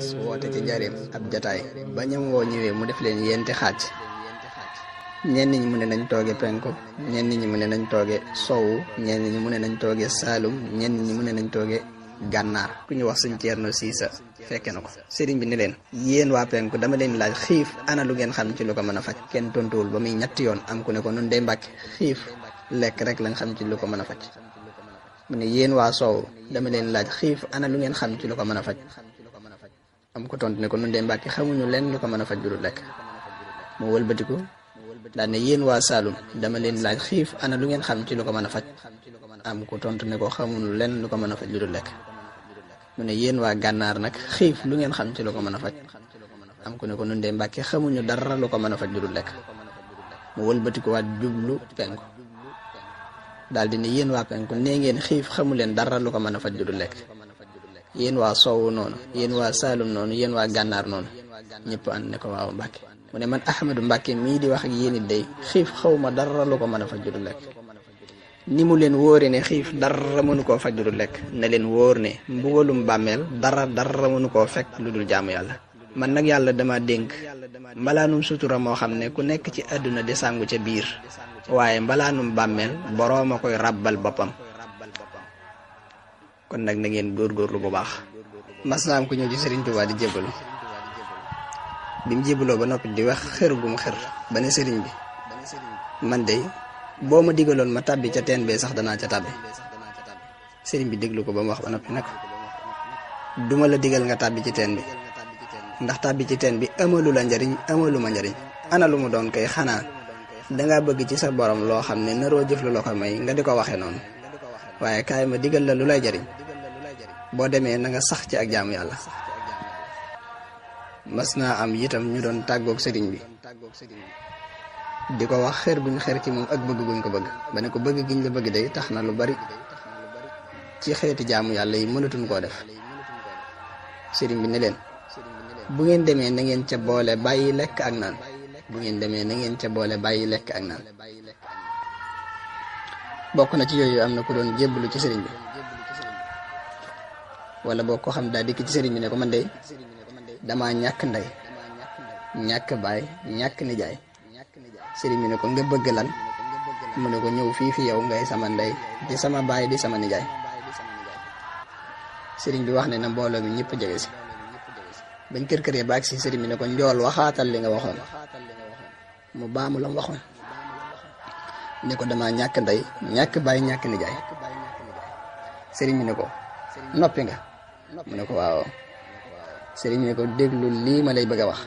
woote ci njaareem ab jataay ba ñam woo ñëwee mu def leen yenti xaaj ñenn ñi mu ne nañ tooge penku ñenn ñi mu ne nañ tooge sowu ñenn ñi mu ne nañ tooge saalum ñenn ñi mu ne nañ tooge gànnaar ku ñu wax sëñ Ceerno Siisa fekke na ko sëriñ bi ni leen yéen waa penku dama leen laaj xiif ana lu ngeen xam ci lu ko mën a faj kenn tontuwul ba muy ñetti yoon am ku ne ko nun day mbàkke xiif lekk rek lañ xam ci lu ko mën a faj mu ne yéen waa soow dama leen laaj xiif ana lu ngeen xam ci lu ko mën a faj am ko tontu ne ko nun day mbàkke xamuñu leen lu ko mën a faj lu dul lekk mu wëlbatiku daal ne yéen waa Saalum dama leen laaj xiif ana lu ngeen xam ci lu ko mën a faj am ko tontu ne ko xamuñu leen lu ko mën a faj lu dul lekk mu ne yéen waa gànnaar nag xiif lu ngeen xam ci lu ko mën a faj am ku ne ko nun dee mbàkke xamuñu dara lu ko mën a faj lu dul lekk mu wëlbatiku waat jublu penku daal di ne yéen waa penku nee ngeen xiif xamu leen dara lu ko mën a faj lu dul lekk yéen waa soowu noonu yéen waa Saalum noonu yéen waa gànnaar noonu ñëpp ànd ne ko waaw mbàkke mu ne man Ahmadou Mbacke mii di wax ak yéen it day xiif xaw ma dara lu ko mën a faj lu dul lekk ni mu leen wóore ne xiif dara mënu koo faj lu dul lekk ne leen wóor ne mbugalum bàmmeel dara dara mënu koo fekk lu dul jaamu yàlla man nag yàlla dama dénk mbalaanum sutura moo xam ne ku nekk ci àdduna di sàngu ca biir waaye mbalaanum bàmmeel boroom a koy ràbbal boppam kon nag na ngeen góorgóorlu bu baax mas naa am ku ñëw ci Serigne Touba di jébbalu bi mu jébbaloo ba noppi di wax xër gu mu xër ba ne sëriñ bi man de boo ma digaloon ma tàbbi ca teen bee sax danaa ca tàbbi sëriñ bi déglu ko ba mu wax ba noppi nag duma la digal nga tàbbi ci teen bi ndax tàbbi ci teen bi amalu la njariñ amalu ma njariñ ana lu mu doon kay xanaa dangaa bëgg ci sa borom loo xam ne naroo jëf lu la ko may nga di ko waxee noonu waaye kaay ma digal la lu lay jariñ boo demee na nga sax ci ak jaamu yàlla mas naa am itam ñu doon tàggoog sëriñ bi di ko wax xër buñ xër ci moom ak bëgg guñ ko bëgg ba ne ko bëgg giñ la bëgg day tax na lu bari ci xeeti jaamu yàlla yi mënatuñ koo def sëriñ bi ne leen bu ngeen demee na ngeen ca boole bàyyi lekk ak naan bu ngeen demee na ngeen ca boole bàyyi lekk ak naan bokk na ci yooyu am na ku doon jébbalu ci sëriñ bi wala boo ko xam daa dikk ci sëriñ bi ne ko man de dama ñàkk ndey ñàkk baay ñàkk nijaay sëriñ bi ne ko nga bëgg lan mu ne ko ñëw fii fi yow ngay sama ndey di sama baay di sama nijaay sëriñ bi wax ne na mbooloo mi ñëpp jege si bañ kër këree baag si sëriñ bi ne ko njool waxaatal li nga waxoon mu baamu la mu waxoon ne ko dama ñàkk ndey ñàkk baay ñàkk nijaay sëriñ bi ne ko noppi nga mu ne ko waaw sëriñ bi ne ko déglu lii ma lay bëgg a wax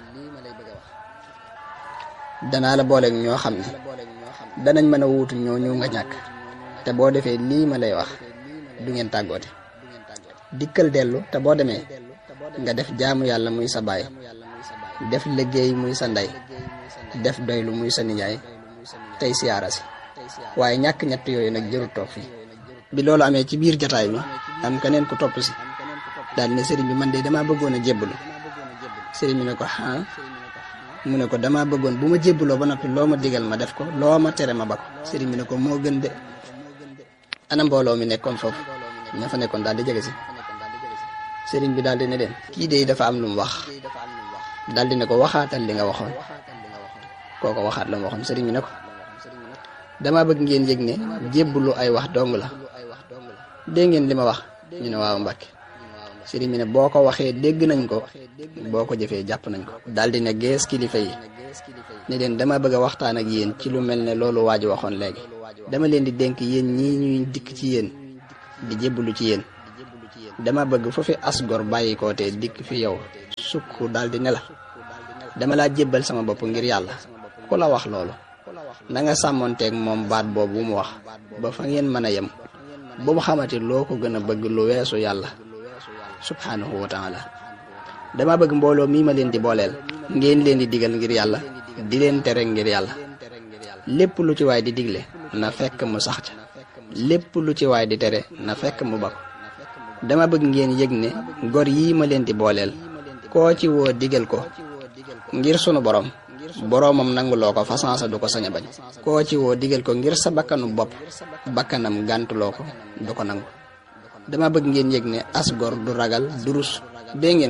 danaa la booleeg ñoo xam ne danañ mën a wuutu ñoo ñëw nga ñàkk te boo defee lii ma lay wax du ngeen tàggoote dikkal dellu te boo demee nga def jaamu yàlla muy sa baay def liggéey muy sa ndey def doylu muy sa nijaay tey siyaara si waaye ñàkk ñett yooyu nag jërut toog fii bi loolu amee ci biir jataay bi am keneen ku topp si daal ne sëriñ bi man de damaa bëggoon a jébbalu sëriñ bi ne ko ah mu ne ko damaa bëggoon bu ma jébbaloo ba noppi loo ma digal ma def ko loo ma tere ma ba ko sëriñ bi ne ko moo gën de ana mbooloo mi nekkoon foofu ña fa nekkoon daal di jege si sëriñ bi daal di ne leen kii de dafa am lu mu wax daal di ne ko waxaatal li nga waxoon kooko waxaat la mu waxoon sëriñ bi ne ko damaa bëgg ngeen yëg ne jébbalu ay wax dong la dégg ngeen li ma wax ñu ne waaw Mbàkke sëriñ bi ne boo ko waxee dégg nañ ko boo ko jëfee jàpp nañ ko daal di ne gees kilifa yi ne leen dama bëgg a waxtaan ak yéen ci lu mel ne loolu waa ji waxoon léegi dama leen di dénk yéen ñii ñuy dikk ci yéen di jébbalu ci yéen dama bëgg fu fi as gor bàyyi ko te dikk fi yow sukk daal di ne la dama laa jébbal sama bopp ngir yàlla ku la wax loolu na nga sàmmonteeg moom baat boobu bu mu wax ba fa ngeen mën a yem bu mu xamati loo ko gën a bëgg lu weesu yàlla subhanahu wa taala dama bëgg mbooloo mii ma leen di booleel ngeen leen di digal ngir yàlla di leen tere ngir yàlla lépp lu ci waay di digle na fekk mu sax ca lépp lu ci waay di tere na fekk mu bako dama bëgg ngeen yëg ne gor yii ma leen di booleel koo ci woo digal ko ngir sunu borom boroomam nanguloo ko fasansa du ko sañ a bañ koo ci woo digal ko ngir sa bakkanu bopp bakkanam gàntuloo ko du ko nangu dama bëgg ngeen yëg ne as gor du ragal du rus dee ngeen ko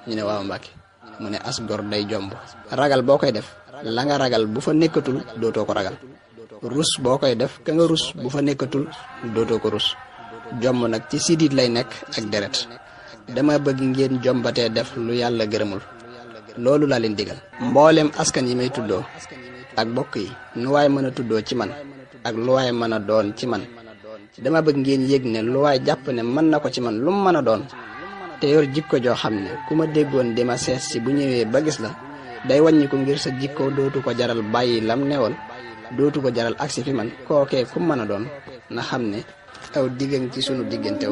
ñu ne waaw Mbàkke mu ne as gor day jomb ragal boo koy def la nga ragal bu fa nekkatul dootoo ko ragal rus boo koy def ka nga rus bu fa nekkatul dootoo ko rus jomb nag ci sidit lay nekk ak deret dama bëgg ngeen jombatee def lu yàlla gërëmul loolu laa leen digal mboolem askan yi may tuddoo ak bokk yi nu waay mën a tuddoo ci man ak lu waay mën a doon ci man dama bëgg ngeen yëg ne lu waay jàpp ne mën na ko ci man lu mu mën a doon te yor jikko joo xam ne ku ma déggoon di ma sees si bu ñëwee ba gis la day wàññi ko ngir sa jikko dootu ko jaral bàyyi lam newoon dootu ko jaral agsi fi man kookee ku mën a doon na xam ne aw diggan ci sunu diggante